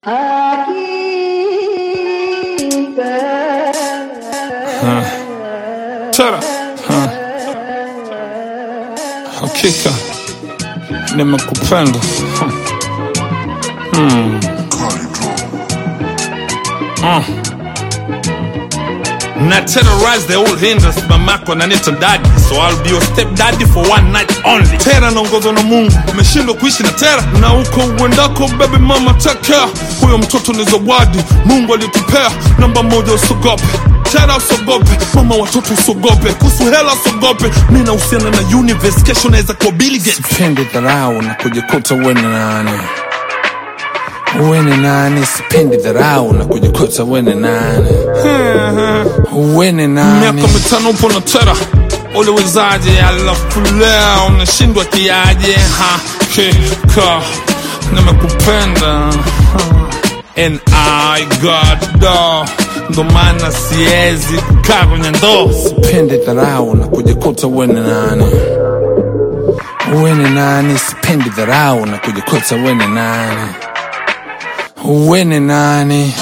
Tara. Ha. Hakika nimekupenda. Hmm. Ah. Na terrorize the old hinders mamako nanita daddy so I'll be your step daddy for one night only tera naongozwa na mungu umeshindwa kuishi na tera na huko uendako baby mama take care huyo mtoto ni zawadi mungu alitupea namba moja usogope tera usogope mama watoto usogope kuhusu hela usogope mi nahusiana na universe kesho naweza kuwa Bill Gates sipendi dharau na kujikuta uwe ni nani uwe ni nani sipendi dharau na kujikuta uwe ni nani uwe ni nani miaka mitano upo na tera uliwezaje alafu leo unashindwa kiaje hakika nimekupenda and I got do ndo maana siwezi kukaa kwenye ndoo sipendi dharau na kujikuta uwe ni nani uwe ni nani sipendi dharau na kujikuta uwe ni nani uwe ni nani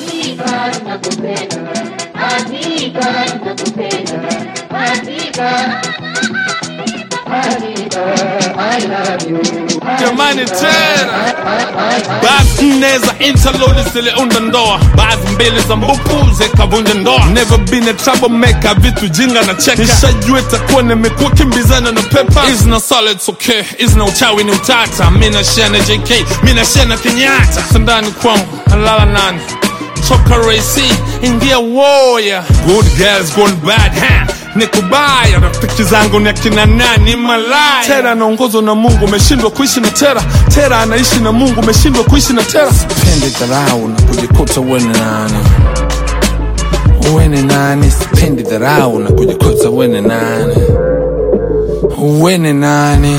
jamani tena baadhi nne za interlodi ziliunda ndoa baadhi mbili za mbupu zikavunja ndoa never been a troublemaker vitu jinga na cheka nishajua itakuwa nimekuwa kimbizana na pepa is na solid okay is na uchawi ni utata mi na share na jk mi na share na kenyatta sandani kwangu nalala nani toka raisi ingia woya good girls gone bad ha nikubaya rafiki zangu ni akina nani malaya tera anaongozwa na mungu umeshindwa kuishi na tera tera anaishi na mungu umeshindwa kuishi na tera sipendi dharau na kujikuta uwe ni nani uwe ni nani sipendi dharau na kujikuta uwe ni nani uwe ni nani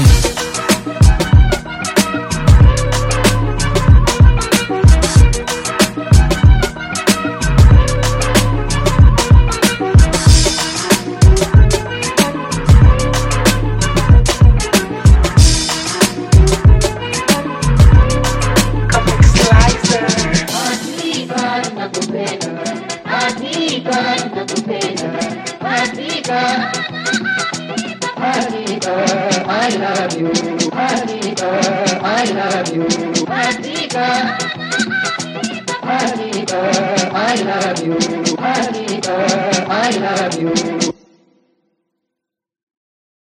I love you. Monica, I love you. Monica, Monica, I love you. Monica, I love you.